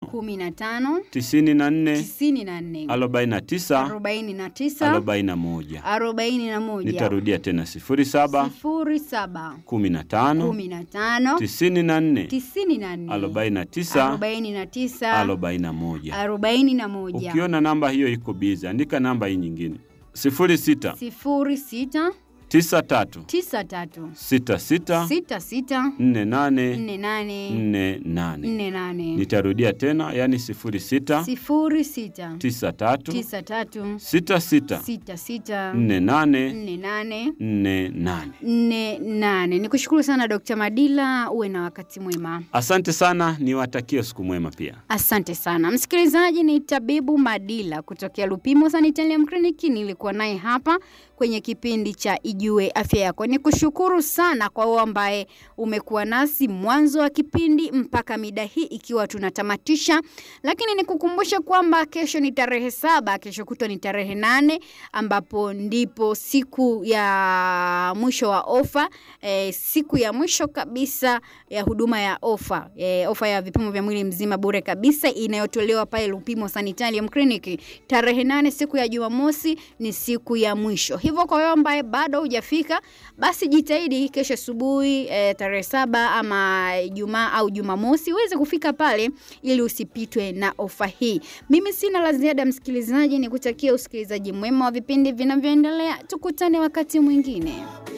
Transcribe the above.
kumi na tano tisini na nne tisini na nne arobaini na tisa arobaini na tisa arobaini na moja. arobaini na moja Nitarudia tena sifuri saba sifuri saba kumi na tano kumi na tano tisini na nne tisini na nne arobaini na tisa arobaini na tisa arobaini na moja. arobaini na moja Ukiona namba hiyo iko bizi, andika namba hii nyingine sifuri sita sifuri sita tisa tatu tisa tatu sita sita sita sita nne nane nne nane nne nane. nne nane Nitarudia tena, yani sifuri sita sifuri sita tisa tatu tisa tatu sita sita sita sita nne nane nne nane nne nane. nne nane. Ni kushukuru sana Dr. Madila, uwe na wakati mwema. Asante sana, niwatakie siku mwema pia. Asante sana msikilizaji, ni tabibu Madila kutokea Lupimo Sanitarium Clinic. Nilikuwa naye hapa kwenye kipindi cha Ijue Afya Yako. Ni kushukuru sana kwa wewe ambaye umekuwa nasi mwanzo wa kipindi mpaka mida hii ikiwa tunatamatisha, lakini nikukumbusha kwamba kesho ni tarehe saba, kesho kutwa ni tarehe nane ambapo ndipo siku ya mwisho wa ofa e, siku ya mwisho kabisa ya huduma ya ofa e, ofa ya vipimo vya mwili mzima bure kabisa inayotolewa pale Lupimo Sanitarium Clinic tarehe nane, siku ya Jumamosi ni siku ya mwisho. Hivyo kwa wewe ambaye bado hujafika, basi jitahidi kesho asubuhi e, tarehe saba ama Ijumaa au Jumamosi uweze kufika pale ili usipitwe na ofa hii. Mimi sina la ziada msikilizaji, nikutakia usikilizaji mwema wa vipindi vinavyoendelea. Tukutane wakati mwingine.